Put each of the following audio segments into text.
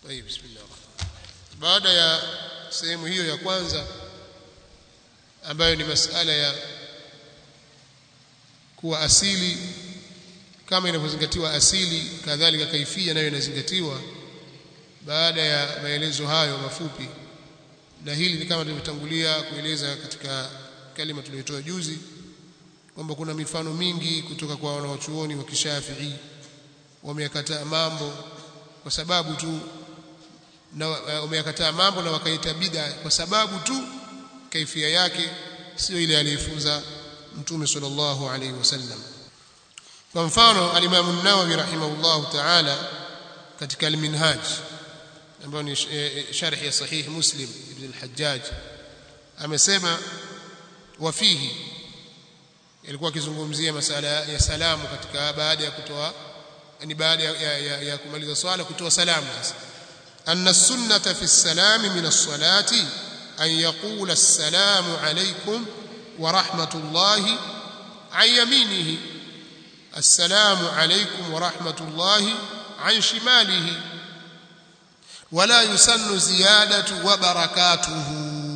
طيب بسم الله baada ya sehemu hiyo ya kwanza ambayo ni masala ya kuwa asili kama inavyozingatiwa asili kadhalika kaifia nayo inazingatiwa baada ya maelezo hayo mafupi na hili ni kama tulivyotangulia kueleza katika kalima tuliyotoa juzi kwamba kuna mifano mingi kutoka kwa wanawachuoni wa kishafii wameyakataa mambo kwa sababu tu na wameyakataa mambo na wakaita bid'a kwa sababu tu kaifia yake sio ile aliyofunza mtume sallallahu alaihi wasallam kwa mfano al-Imam an-Nawawi rahimahullahu ta'ala katika al-Minhaj ambayo ni sharh ya sahih Muslim ibn al-Hajjaj amesema wafihi alikuwa akizungumzia masala ya salamu katika baada ya kutoa yani baada ya, ya, ya, ya kumaliza swala kutoa salamu sasa أن السنة في السلام من الصلاة أن يقول السلام عليكم ورحمة الله عن يمينه السلام عليكم ورحمة الله عن شماله ولا يسن زيادة وبركاته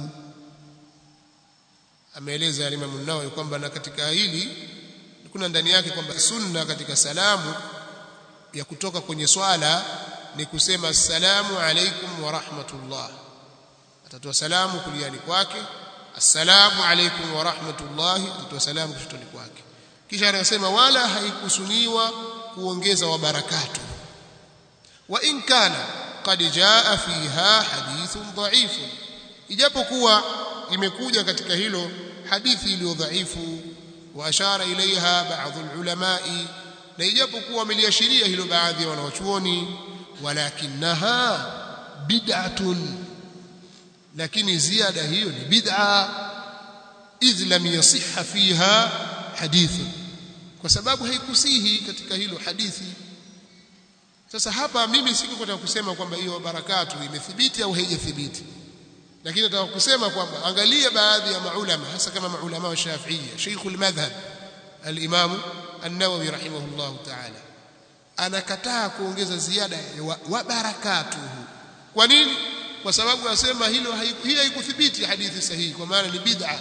ameeleza Imam Nawawi kwamba na katika hili kuna ndani yake kwamba sunna katika salamu ya kutoka kwenye swala ni kusema assalamu alaikum wa rahmatullah atatoa salamu kuliani kwake assalamu alaikum wa rahmatullah atatoa salamu kushotoni kwake kisha anasema wala haikusuniwa kuongeza wa barakatu wa in kana qad jaa fiha hadithun dha'ifun ijapokuwa imekuja katika hilo hadithi iliyo dhaifu wa ashara ilaiha baadhi ulamai na ijapokuwa wameliashiria hilo baadhi ya wanawachuoni walakinaha bid'atun lakini ziada hiyo ni bid'a idh lam yasihha fiha hadithu kwa sababu haikusihi katika hilo hadithi sasa hapa mimi sikutaka kusema kwamba hiyo barakatu imethibiti au haijathibiti lakini nataka kusema kwamba angalia baadhi ya maulama hasa kama maulama wa Shafi'iyya Sheikhul Madhhab al-Imam An-Nawawi rahimahullah ta'ala anakataa kuongeza ziada wa, wa barakatuhu kwa nini kwa sababu anasema hilo hii haikuthibiti hadithi sahihi kwa maana ni bid'a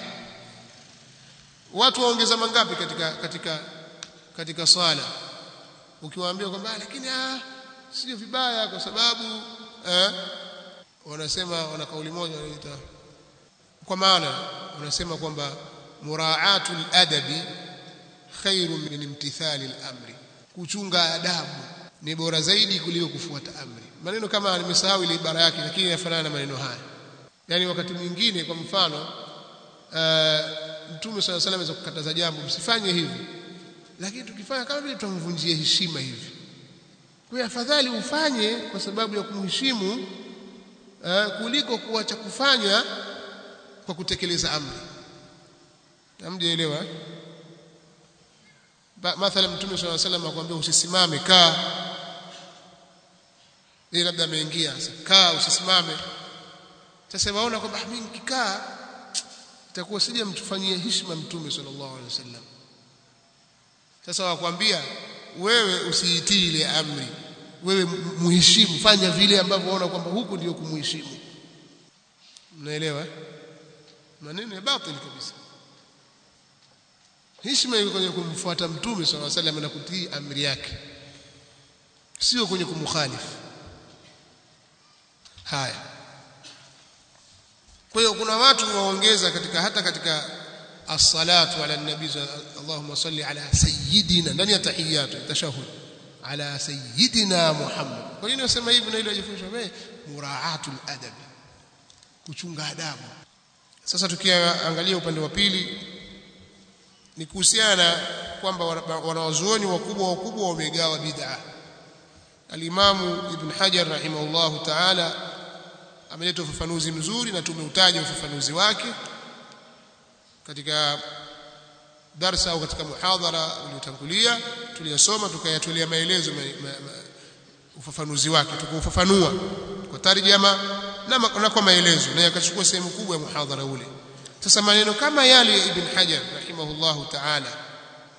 watu waongeza mangapi katika katika katika swala ukiwaambia kwamba lakini ah sio vibaya kwa sababu eh, wanasema wana kauli moja wanaita kwa maana wanasema kwamba muraatul adabi khairu min imtithali al-amri kuchunga adabu ni bora zaidi kuliko kufuata amri maneno kama nimesahau ile ibara yake lakini yafanana na maneno haya yani wakati mwingine kwa mfano uh, mtume swalla salam aweza kukataza jambo msifanye hivi lakini tukifanya kama vile tutamvunjia heshima hivi kwa afadhali ufanye kwa sababu ya kumheshimu uh, kuliko kuacha kufanya kwa kutekeleza amri hamjaelewa mathalan mtume swalla salam akwambia usisimame kaa yeye labda ameingia sasa kaa usisimame sasa waona kwamba mimi nikikaa itakuwa sije mtufanyie heshima mtume sallallahu alaihi wasallam sasa wakwambia wewe usiitii ile amri wewe muheshimu fanya vile ambavyo unaona kwamba huku ndio kumheshimu mnaelewa maneno ya batili kabisa heshima iko kwenye kumfuata mtume sallallahu alaihi wasallam na kutii amri yake sio kwenye kumkhalifu haya kwa hiyo kuna watu waongeza katika hata katika as-salatu ala nabii Allahumma salli ala sayyidina ndani ya tahiyatu tashahhud ala sayyidina Muhammad kwa nini nasema hivi na ile ajifundisha wewe muraatul adab kuchunga adabu sasa tukiangalia upande wa pili ni kuhusiana kwamba wanawazuoni wakubwa wakubwa wamegawa bid'a Al-Imamu Ibn Hajar rahimahullahu ta'ala ameleta ufafanuzi mzuri na tumeutaja ufafanuzi wake katika darsa au katika muhadhara uliotangulia tuliyosoma tukayatolea maelezo ma, ma, ma, ufafanuzi wake tukaufafanua kwa tarjama na, na kwa maelezo na yakachukua sehemu kubwa ya muhadhara ule sasa maneno kama yale ya Ibn Hajar rahimahullahu ta'ala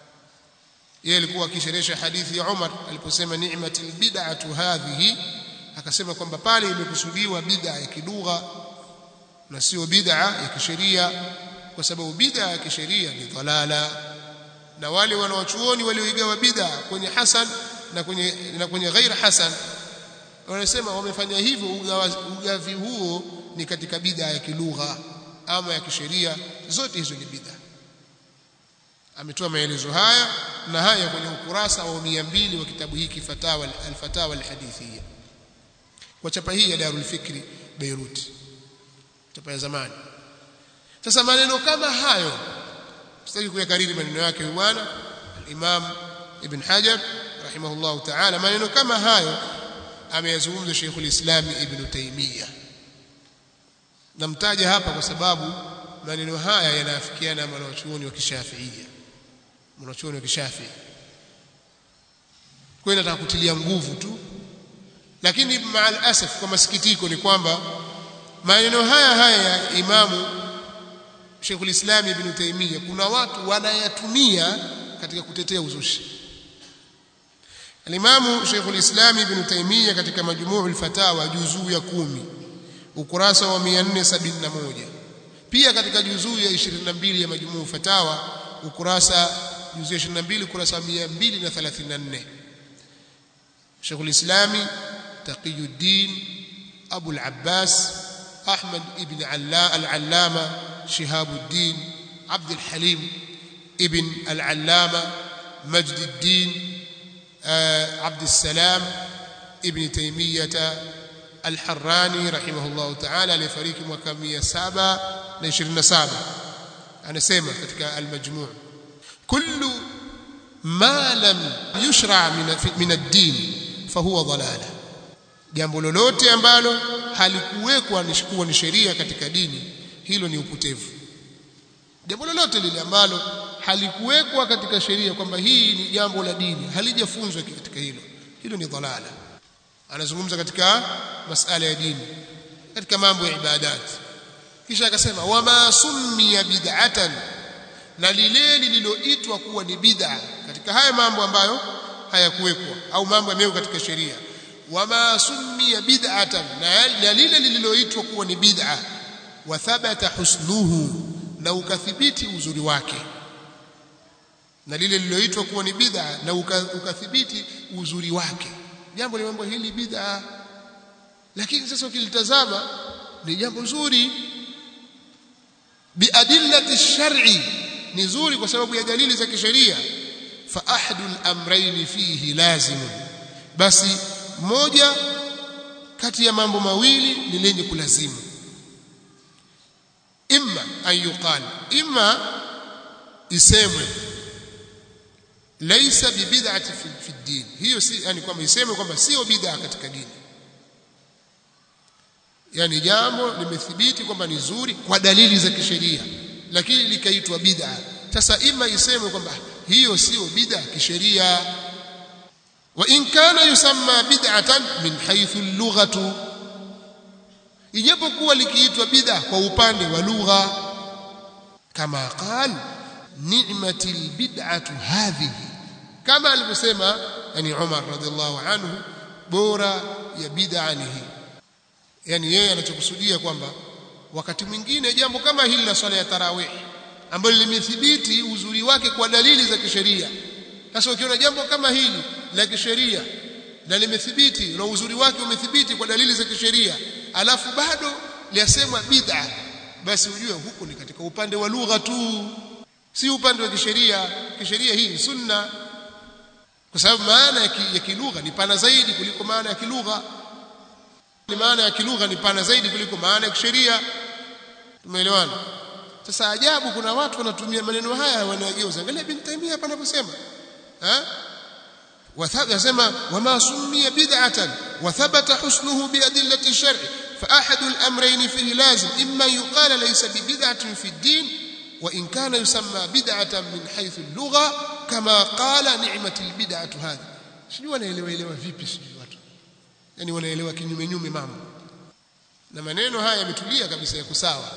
yeye alikuwa akisherehesha hadithi ya Umar aliposema ni'matil bid'atu hadhihi akasema kwamba pale imekusudiwa bid'a ya kidugha na sio bid'a ya kisheria kwa sababu bid'a ya kisheria ni dhalala na wale wanaochuoni walioigawa bid'a kwenye hasan na kwenye na kwenye ghair hasan wanasema wamefanya hivyo ugavi huo ni katika bid'a ya kilugha ama ya kisheria zote hizo ni bid'a ametoa maelezo haya na haya kwenye ukurasa wa 200 wa kitabu hiki fatawa al-fatawa al-hadithiyya kwa chapa hii ya Darul Fikri Beirut chapa ya zamani sasa maneno kama hayo sitaki kuyakariri maneno yake bwana al-Imam Ibn Hajar rahimahullah ta'ala maneno kama hayo ameyazungumza Sheikhul Islam Ibn Taymiyyah namtaja hapa kwa sababu maneno haya yanaafikiana na wanachuoni wa Kishafiia wanachuoni wa Kishafii kwa hiyo nataka kutilia nguvu tu lakini maal asaf kwa masikitiko ni kwamba maneno haya haya ya imamu Sheikhul Islam Ibn Taymiyyah kuna watu wanayatumia katika kutetea uzushi Alimamu Sheikhul Islam Ibn Taymiyyah katika Majmu'ul Fatawa juzuu ya kumi ukurasa wa 471 pia katika juzuu ya 22 ya Majmuu Fatawa ukurasa juzuu ya 22 ukurasa wa 234 Sheikhul Islam Taqiyuddin Abu al-Abbas Ahmad ibn al-Allama Shihabuddin Abd al-Halim ibn al-Allama Majd al-Din عبد السلام ابن تيمية الحراني رحمه الله تعالى aliyefariki mwaka 727 anasema katika al-majmu' kullu ma lam yushra min ad-din fahuwa dalala jambo lolote ambalo halikuwekwa kuwa ni sheria katika dini hilo ni upotevu jambo lolote lile ambalo halikuwekwa katika sheria kwamba hii ni jambo la dini halijafunzwa katika hilo hilo ni dhalala anazungumza katika masala ya dini katika mambo ya ibadat kisha akasema wama summiya bid'atan na lile lililoitwa kuwa ni bid'a katika haya mambo ambayo hayakuwekwa au mambo yamewekwa katika sheria wama summiya bid'atan na lile lililoitwa kuwa ni bid'a wa thabata husnuhu na ukathibiti uzuri wake na lile lililoitwa kuwa ni bid'a na ukathibiti uzuri wake jambo mambo hili bid'a lakini sasa ukilitazama ni jambo zuri biadillati shar'i ni zuri kwa sababu ya dalili za kisheria fa ahadul amrayn fihi lazim basi moja kati ya mambo mawili ni lenye kulazimu imma an yuqal imma isemwe laysa bibid'ati fi, fi din hiyo si yani kwamba isemwe kwamba sio bid'a katika dini yani jambo limethibiti kwamba ni zuri kwa dalili za kisheria lakini likaitwa bid'a sasa ima isemwe kwamba hiyo sio bid'a kisheria wa in kana yusamma bid'atan min haythu al-lughatu ijapokuwa likiitwa bid'a kwa upande wa lugha kama qal ni'matil bid'atu hadhihi kama alivyosema yani Umar radhiallahu anhu bora ya bid'a ni hii yani yeye anachokusudia kwamba wakati mwingine jambo kama hili la swala ya tarawih ambalo limethibiti uzuri wake kwa dalili za kisheria sasa ukiona jambo kama hili la kisheria na limethibiti na uzuri wake umethibiti kwa dalili za kisheria alafu bado liasemwa bid'a basi ujue huku ni katika upande wa lugha tu si upande wa kisheria kisheria hii ni sunna kwa sababu maana ya kilugha ni pana zaidi kuliko maana ya kilugha ni maana ya kilugha ni pana zaidi kuliko maana ya kisheria tumeelewana sasa ajabu kuna watu wanatumia maneno haya wanageuza angalia bin Taymiyyah hapa anaposema eh wasema wama summiya bid'atan wa thabata husnuhu bi adillati shar'i fa ahadu al-amrayn fihi lazim imma yuqala laysa bi bid'atin fi ad-din wa in kana yusamma bid'atan min haythu al-lugha kama qala ni'mat al-bid'atu hadhi sijui wanaelewa elewa vipi sijui watu yani wanaelewa kinyume nyume mambo na maneno haya yametulia kabisa ya kusawa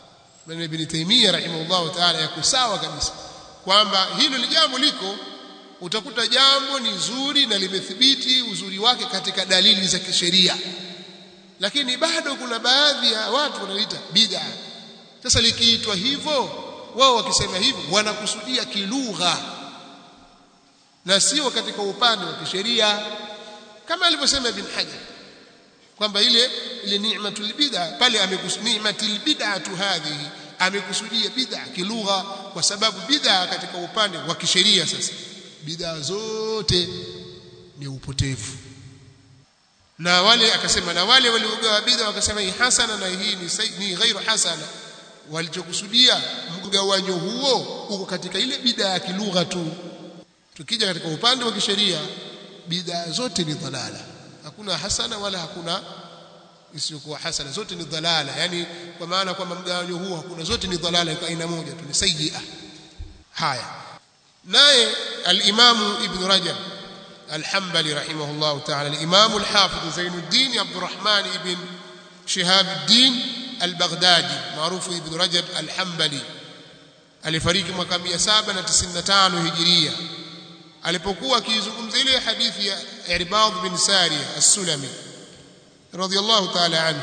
maneno ibn Taymiyyah rahimahullah ta'ala ya kusawa kabisa kwamba hilo ni jambo liko utakuta jambo ni zuri na limethibiti uzuri wake katika dalili za kisheria lakini bado kuna baadhi ya watu wanaliita bid'a sasa likiitwa hivyo wao wakisema hivyo wanakusudia kilugha na sio katika upande wa kisheria kama alivyosema ibn Hajar kwamba ile ile ni'matul bid'a pale amekusudia ni'matul bid'atu hadhihi amekusudia bid'a kilugha kwa sababu bid'a katika upande wa kisheria sasa bid'a zote ni upotevu na wale akasema na wale waliogawa bid'a wakasema hii hasana na hii ni, ni ghairu hasana walichokusudia mgawanyo huo uko katika ile bid'a ya kilugha tu tukija katika upande wa kisheria bid'a zote ni dhalala hakuna hasana wala hakuna isiyokuwa hasana zote ni dhalala yani kwa maana kwamba mgawanyo huo hakuna zote ni dhalala kwa aina moja tu ni sayyi'a haya naye al-Imam Ibn Rajab al-Hanbali rahimahullah ta'ala al-Imam al-Hafiz Zainuddin Abdurrahman ibn Shihab ad-Din al-Baghdadi maarufu Ibn Rajab al-Hanbali alifariki mwaka 795 Hijiria alipokuwa akizungumzia ile hadithi ya Irbad bin Sariya as-Sulami radiyallahu ta'ala anhu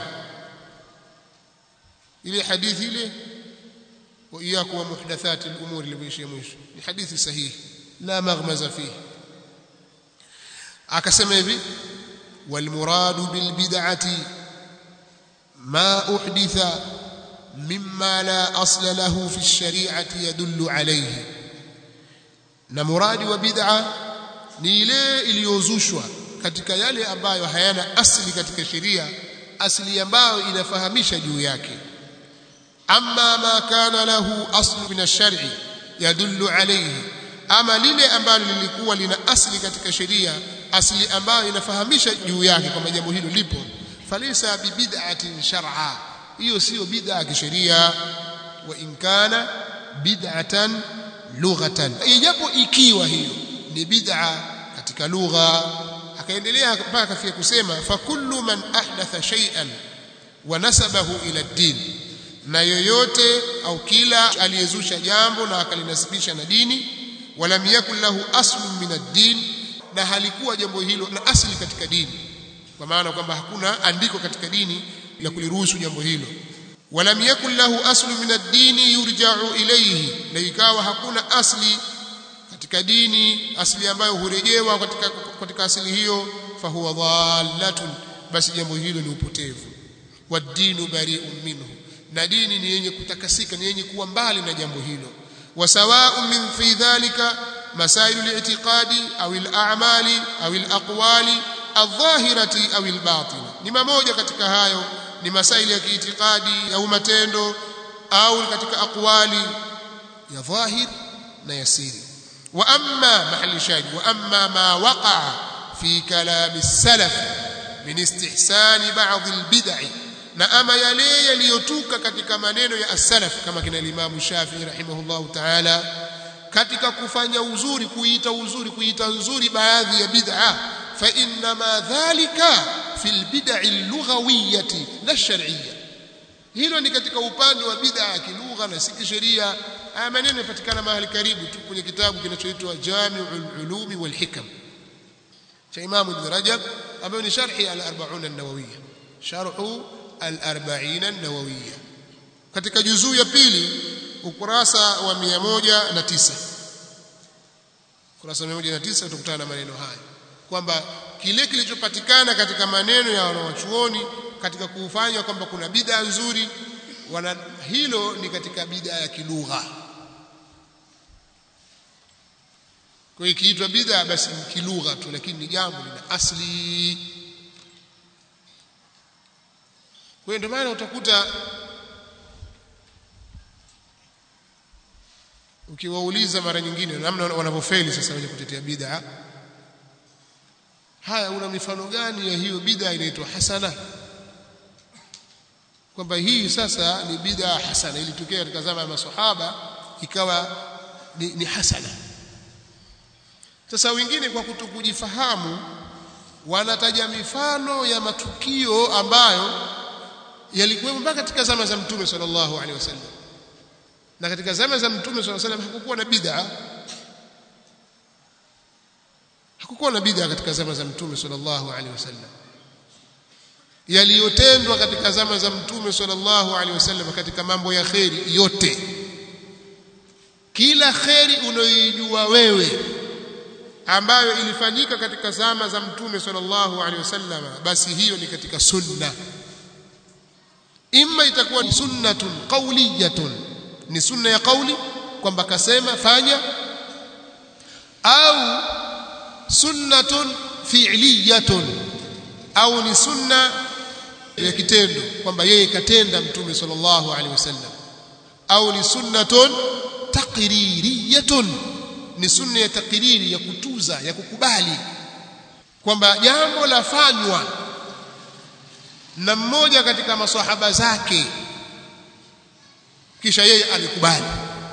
ile hadithi ile wa iyyakum wa muhdathati al-umur ilivyoishia mwisho ni hadithi sahihi la maghmaza fihi akasema hivi wal muradu bil bid'ati ma uhditha mimma la asla lahu fi ash-shari'ati yadullu alayhi na muradi wa bid'a ni ile iliyozushwa katika yale ambayo hayana asili katika sheria asili ambayo inafahamisha juu yake amma ma kana lahu aslu min ash-shar'i yadullu alayhi ama lile ambalo lilikuwa lina asili katika sheria asili ambayo inafahamisha juu yake kwamba jambo hilo lipo falisa bibid'atin shar'a hiyo sio bid'a ya kisheria wa in kana bid'atan lughatan ijapo ikiwa hiyo ni bid'a katika lugha akaendelea mpaka kafia kusema fa kullu man ahdatha shay'an wa nasabahu ila ad-din na yoyote au kila aliyezusha jambo na akalinasibisha na dini walam yakul lahu aslun min ad-din na halikuwa jambo hilo na asili katika dini kwa maana kwamba hakuna andiko katika dini la kuliruhusu jambo hilo walam yakul lahu aslun min ad-din yurja'u ilayhi na ikawa hakuna asli katika dini asili ambayo hurejewa katika katika asili hiyo fahuwa dhallatun basi jambo hilo ni upotevu wad-dinu bari'un minhu na dini ni yenye kutakasika ni yenye kuwa mbali na jambo hilo وسواء من في ذلك مسائل الاعتقاد أو الأعمال أو الأقوال الظاهرة أو الباطنة نما موجة katika hayo ni masaili ya kiitikadi au matendo au katika aqwali ya dhahir na ya siri wa amma mahali shahid wa amma ma waqa'a fi kalam as-salaf min istihsan ba'd al-bid'ah na ama yale yaliyotuka katika maneno ya as-salaf kama kina Imam Shafi'i rahimahullahu ta'ala katika kufanya uzuri kuita uzuri kuita nzuri baadhi ya bid'a fa inna ma dhalika fil bid'i lughawiyyati la shar'iyya hilo ni katika upande wa bid'a ya kilugha na si kisheria haya maneno yanapatikana mahali karibu tu kwenye kitabu kinachoitwa Jami'ul Ulumi wal Hikam cha Imam Ibn Rajab ambayo ni sharhi al-40 an-Nawawiyya sharhu al-40 an-Nawawiyya katika juzuu ya pili ukurasa wa 109 ukurasa wa 109 utakutana na maneno haya kwamba kile kilichopatikana katika maneno ya wanawachuoni katika kufanya kwamba kuna bid'a nzuri wana hilo ni katika bid'a ya kilugha kwa hiyo ikiitwa bid'a basi ni kilugha tu lakini ni jambo lina asli kwa hiyo ndio maana utakuta ukiwauliza mara nyingine namna wanavyofeli sasa wenye kutetea bid'a haya una mifano gani ya hiyo bid'a inaitwa hasana kwamba hii sasa ni bid'a hasana ilitokea katika zama ya maswahaba ikawa ni, ni hasana sasa wengine kwa kutokujifahamu wanataja mifano ya matukio ambayo yalikuwa mpaka katika zama za mtume sallallahu alaihi wasallam na katika zama za mtume sallallahu alaihi wasallam hakukuwa na bid'a hakukuwa na bid'a katika zama za mtume sallallahu alaihi wasallam yaliyotendwa katika zama za mtume sallallahu alaihi wasallam katika mambo ya kheri yote kila kheri unayoijua wewe ambayo ilifanyika katika zama za mtume sallallahu alaihi wasallam basi hiyo ni katika sunna imma itakuwa ni sunnatun qawliyatun ni sunna ya kauli kwamba kasema fanya au sunnatun fi'liyatun au ni sunna ya kitendo kwamba yeye katenda mtume sallallahu alaihi wasallam au ni sunnatun taqririyatun ni sunna ya takriri ya kutuza ya kukubali kwamba jambo lafanywa na mmoja katika maswahaba zake kisha yeye alikubali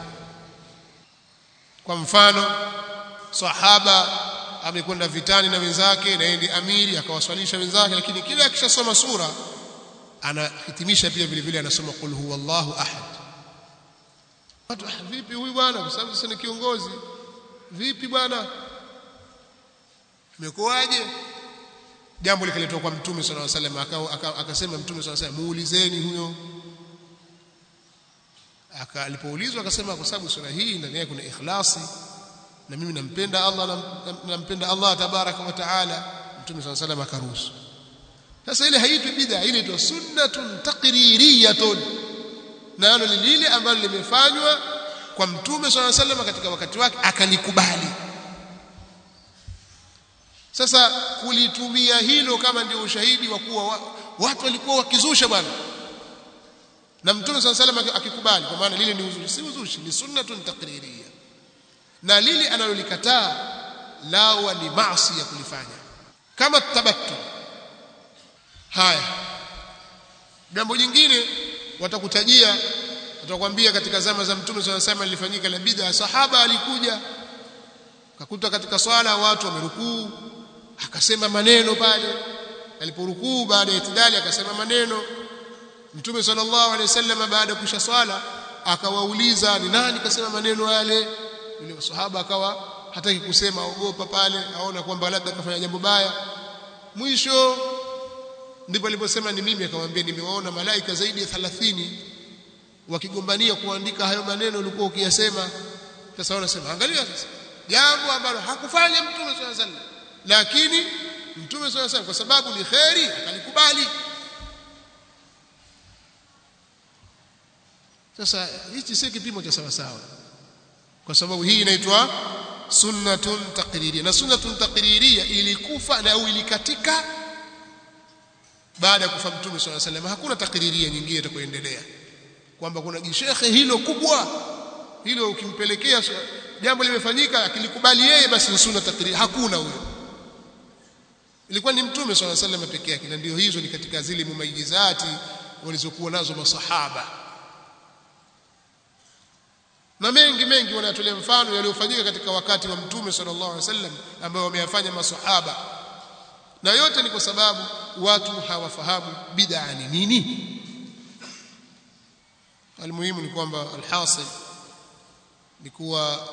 kwa mfano sahaba amekwenda vitani na wenzake na yeye ndiye amiri akawaswalisha wenzake lakini kila akishasoma sura anahitimisha pia vile vile anasoma qul huwallahu ahad watu ah, vipi huyu bwana kwa sababu sasa ni kiongozi vipi bwana imekuwaje jambo likaletwa kwa mtume sallallahu alaihi wasallam akasema mtume sallallahu alaihi wasallam muulizeni huyo aka alipoulizwa akasema kwa sababu sura hii ndani yake kuna ikhlasi na mimi nampenda Allah nampenda Allah tabaraka wa taala mtume sallallahu alaihi wasallam akaruhusu sasa ile haitwi bid'a ile inaitwa sunnatun taqririyatun nalo ni lile ambalo limefanywa kwa mtume sallallahu alaihi wasallam katika wakati wake akalikubali sasa kulitumia hilo kama ndio ushahidi wa kuwa watu walikuwa wakizusha bwana na mtume sallallahu alaihi wasallam akikubali kwa maana lile ni uzushi si uzushi ni sunnatun taqririyya na lile analolikataa lawa ni maasi ya kulifanya kama tabattu haya jambo jingine watakutajia watakwambia katika zama za mtume swalla sallam lilifanyika la bid'a sahaba alikuja akakuta katika swala watu wamerukuu akasema maneno pale aliporukuu baada ya itidali akasema maneno mtume sallallahu alaihi wasallam baada ya kusha swala akawauliza ni nani kasema maneno yale yule sahaba akawa hataki kusema ogopa pale aona kwamba labda kafanya jambo baya mwisho ndipo aliposema ni mimi akamwambia nimewaona malaika zaidi ya 30 wakigombania kuandika hayo maneno ulikuwa ukiyasema sasa wanasema angalia sasa jambo ambalo hakufanya mtume sallallahu alaihi wasallam lakini mtume sallallahu alaihi wasallam kwa sababu ni khairi akalikubali sasa hichi si kipimo cha sawa sawa kwa sababu hii inaitwa sunnatun taqririya na sunnatun taqririya ilikufa na au ilikatika baada ya kufa mtume swalla sallam hakuna takriria nyingine itakayoendelea kwamba kuna jishekhe hilo kubwa hilo ukimpelekea jambo limefanyika akilikubali yeye basi ni sunna takriria hakuna huyo ilikuwa ni mtume swalla sallam peke yake na ndio hizo ni katika zile mumayizati walizokuwa nazo masahaba na mengi mengi wanatolea mfano yaliyofanyika katika wakati wa mtume sallallahu alaihi wasallam ambao wameyafanya masahaba na yote ni kwa sababu watu hawafahamu bid'a ni nini almuhimu ni kwamba alhasil ni kuwa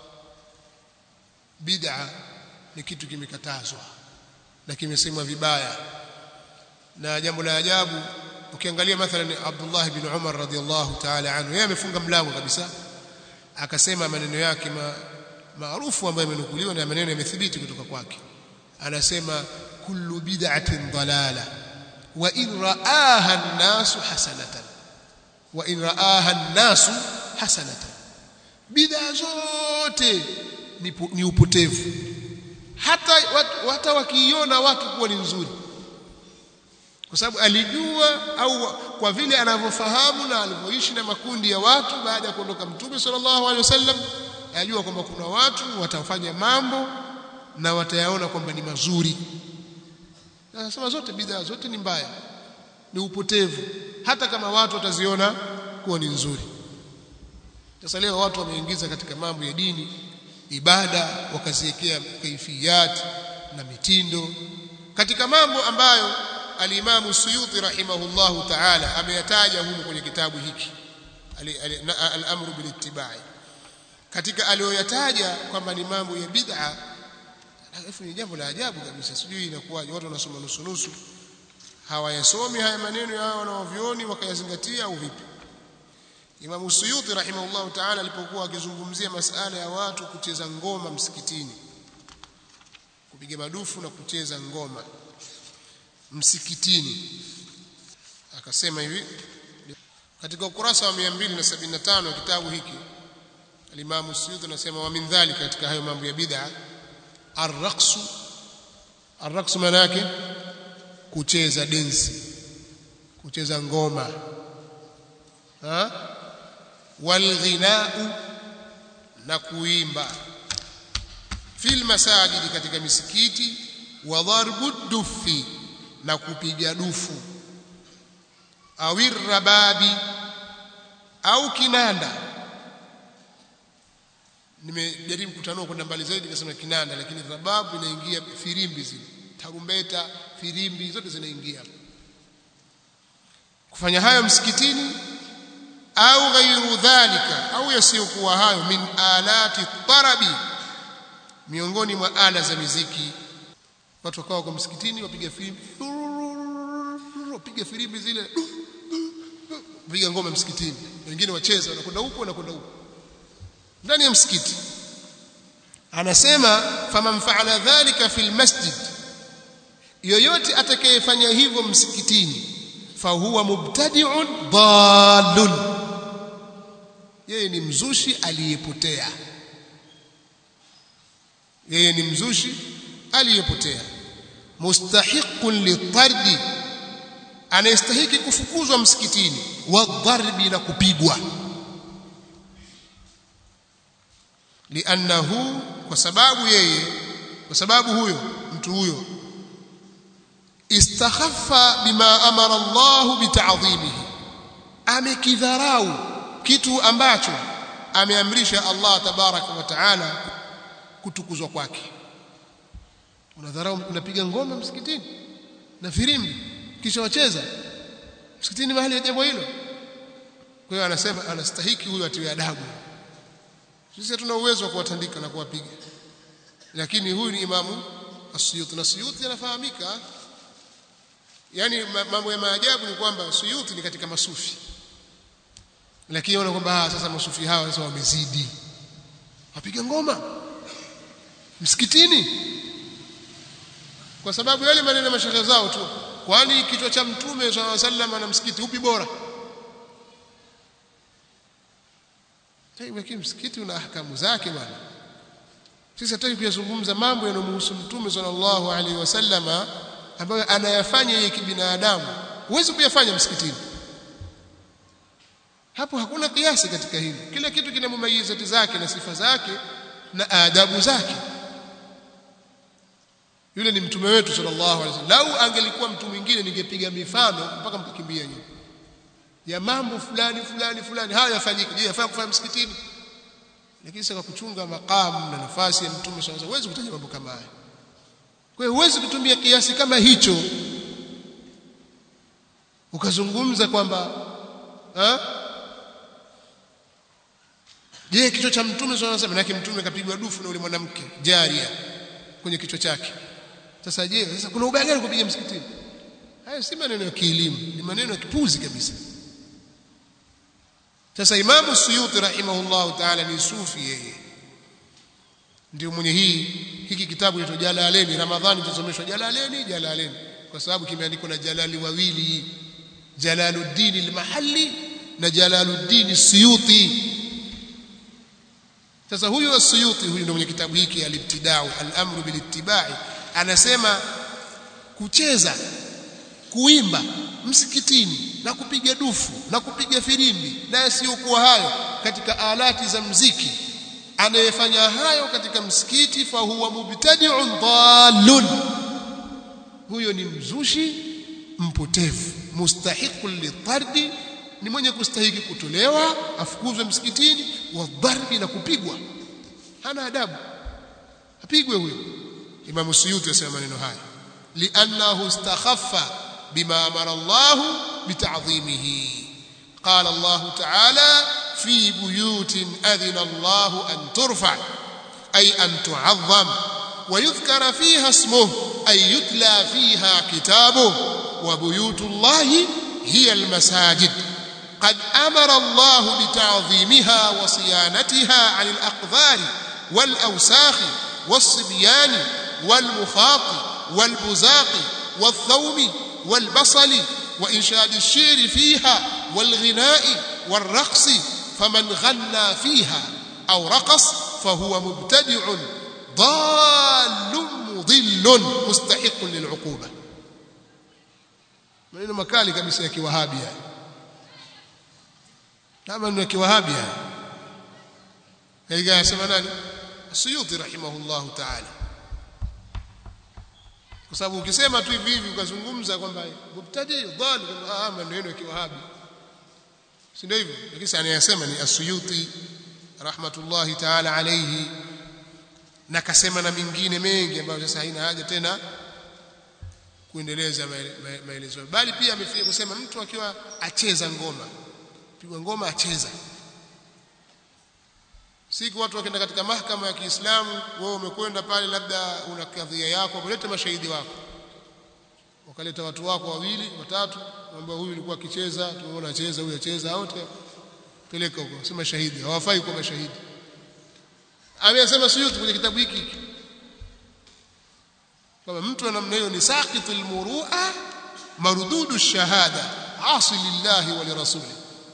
bid'a ni kitu kimekatazwa na kimesemwa vibaya na jambo la ajabu ukiangalia mathalan Abdullah bin Umar radhiallahu ta'ala anhu yeye amefunga mlango kabisa akasema maneno yake maarufu ambayo yamenukuliwa na maneno yamethibiti kutoka kwake anasema kullu bid'atin dalala wa in ra'aha an-nasu hasanatan wa in ra'aha an-nasu hasanatan bid'a zote ni, ni upotevu hata watu, hata wakiiona watu kuwa ni nzuri kwa sababu alijua au kwa vile anavyofahamu na alivyoishi na makundi ya watu baada ya kuondoka mtume sallallahu alaihi wasallam ajua kwamba kuna watu watafanya mambo na watayaona kwamba ni mazuri anasema zote bidhaa zote ni mbaya ni upotevu hata kama watu wataziona kuwa ni nzuri sasa leo watu wameingiza katika mambo ya dini ibada wakaziwekea kaifiyat na mitindo katika mambo ambayo alimamu Suyuti rahimahullahu ta'ala ameyataja humu kwenye kitabu hiki al-amru bil ittibai katika aliyoyataja kwamba ni mambo ya bid'a alafu ni jambo la ajabu kabisa sijui inakuwaje watu wanasoma nusu nusu hawayasomi haya maneno ya wanaovioni wakayazingatia au vipi Imam Suyuti rahimahullahu ta'ala alipokuwa akizungumzia masala ya watu kucheza ngoma msikitini kupiga madufu na kucheza ngoma msikitini akasema hivi katika ukurasa wa 275 kitabu hiki Al-Imam Suyuti anasema wa min dhalika katika hayo mambo ya bid'a ar-raqsu ar-raqsu maana yake kucheza densi kucheza ngoma ha walghinau na kuimba fil masajidi katika misikiti wa dharbu dufi na kupiga dufu au rababi au kinanda nimejaribu kutanua kwenda mbali zaidi nikasema kinanda lakini rababu inaingia firimbi zile tarumbeta firimbi zote zinaingia kufanya hayo msikitini au ghairu dhalika au yasiyokuwa hayo min alati tarabi miongoni mwa ala za miziki watu wakawa kwa msikitini wapiga firimbi wapiga firimbi zile piga ngoma msikitini wengine wacheza wanakwenda huko wanakwenda huko ndani ya msikiti anasema faman faala dhalika fil masjid yoyote atakayefanya hivyo msikitini fahuwa mubtadi'un dhalun yeye ni mzushi aliyepotea yeye ni mzushi aliyepotea mustahiqun litardi anayestahiki kufukuzwa msikitini wadharbi na kupigwa liannahu kwa sababu yeye kwa sababu huyo mtu huyo istakhaffa bima amara Allah bita'dhimihi amekidharau kitu ambacho ameamrisha Allah tabaraka wa taala kutukuzwa kwake unadharau unapiga ngoma msikitini na firimbi kisha wacheza msikitini mahali ya jambo hilo kwa hiyo anasema anastahiki huyo atiwe adabu sisi hatuna uwezo wa kuwatandika na kuwapiga lakini huyu ni imamu As-Suyuti na Suyuti anafahamika yani mambo ya maajabu ni kwamba Suyuti ni katika masufi lakini wana kwamba sasa masufi hawa sasa wamezidi wapiga ngoma msikitini kwa sababu yale maneno mashehe zao tu kwani kichwa cha mtume sallallahu alaihi wasallam na msikiti upi bora lakini msikiti una ahkamu zake bwana sisi hataki kuyazungumza mambo yanayomhusu mtume sallallahu alaihi wasallama ambayo anayafanya yeye kibinadamu huwezi kuyafanya msikitini hapo hakuna kiasi katika hili kila kitu kina mumayizati zake na sifa zake na adabu zake yule ni mtume wetu sallallahu alaihi wasallam lau angelikuwa mtu mwingine ningepiga mifano mpaka mkikimbia nyinyi ya mambo fulani fulani fulani haya yafanyike je yafaa kufanya msikitini lakini sasa kuchunga makamu na nafasi ya mtume sallallahu alaihi wasallam huwezi kutaja mambo kama haya kwa hiyo huwezi kutumia kiasi kama hicho ukazungumza kwamba je kichwa cha mtume sallallahu alaihi wasallam na mtume kapigwa dufu na yule mwanamke jaria kwenye kichwa chake sasa je sasa kuna ubaya gani kupiga msikitini haya si maneno ya kielimu ni maneno ya kipuzi kabisa sasa imamu suyuti rahimahullahu taala ni sufi yeye ndio mwenye hii hiki kitabu kinaitwa Jalaleni Ramadhani tusomeshwa Jalaleni Jalaleni kwa sababu kimeandikwa na Jalali wawili Jalaluddin al-Mahalli na Jalaluddin Suyuti sasa huyu as-Suyuti huyu ndio mwenye kitabu hiki al-Ibtida'u al-amru bil-ittiba'i anasema kucheza kuimba msikitini na kupiga dufu na kupiga firimbi na yasiyokuwa hayo katika alati za mziki anayefanya hayo katika msikiti fa huwa mubtadi'un dhalun huyo ni mzushi mpotevu mustahiqun litardi ni mwenye kustahiki kutolewa afukuzwe msikitini wa dharbi na kupigwa hana adabu apigwe huyo Imam Suyuti asema maneno haya li'annahu istakhaffa bima amara Allah bita'dhimihi qala Allah ta'ala في بيوت أذن الله أن ترفع أي أن تعظم ويذكر فيها اسمه أي يتلى فيها كتابه وبيوت الله هي المساجد قد أمر الله بتعظيمها وصيانتها عن الأقذار والأوساخ والصبيان والمخاط والبزاق والثوم والبصل وإنشاد الشعر فيها والغناء والرقص فمن غنى فيها أو رقص فهو مبتدع ضال مضل مستحق للعقوبة maneno makali kabisa ya kiwahabi haya kama ni kiwahabi haya kaika anasema nani Suyuti rahimahullahu ta'ala kwa sababu ukisema tu hivi hivi ukazungumza kwamba mubtadi dhali ah maneno ya kiwahabi si ndio hivyo lakini anayasema ni Asuyuti rahmatullahi ta'ala alayhi na kasema na mingine mengi ambayo sasa haina haja tena kuendeleza maelezo bali pia amefikia kusema mtu akiwa acheza ngoma pigwa ngoma acheza siku watu wakienda katika mahakama ya Kiislamu wewe umekwenda pale labda una kadhia yako kuleta mashahidi wako wakaleta watu wako wawili watatu kwamba huyu alikuwa akicheza tumeona acheza huyu acheza wote peleka huko sema shahidi hawafai kuwa mashahidi amesema Suyuti kwenye kitabu hiki kama mtu namna hiyo ni saqitul murua marududu shahada asi lillahi wa lirasuli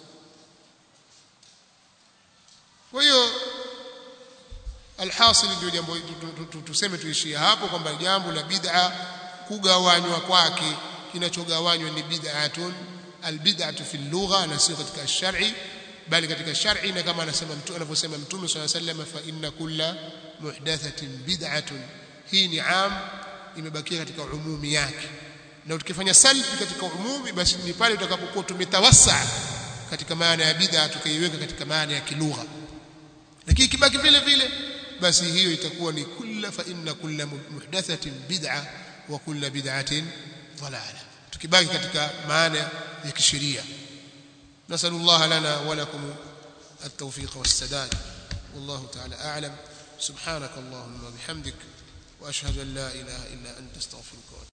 kwa hiyo alhasil ndio jambo tuseme tuishie hapo kwamba jambo la bid'a kugawanywa kwake kinachogawanywa ni bid'atun albid'atu fi lugha na sio katika shar'i bali katika shar'i na kama anasema mtu anavyosema mtume swalla sallam fa inna kulla muhdathatin bid'atun hii ni am imebakia katika umumi yake na tukifanya salbi katika umumi basi ni pale tutakapokuwa tumetawassa katika maana ya bid'a tukaiweka katika maana ya kilugha lakini kibaki vile vile basi hiyo itakuwa ni kulla fa inna kulla muhdathatin bid'a wa kulla bid'atin dalala tukibaki katika maana ya kisheria نسأل الله لنا ولكم التوفيق والسداد والله تعالى أعلم سبحانك اللهم وبحمدك وأشهد أن لا إله إلا أنت استغفرك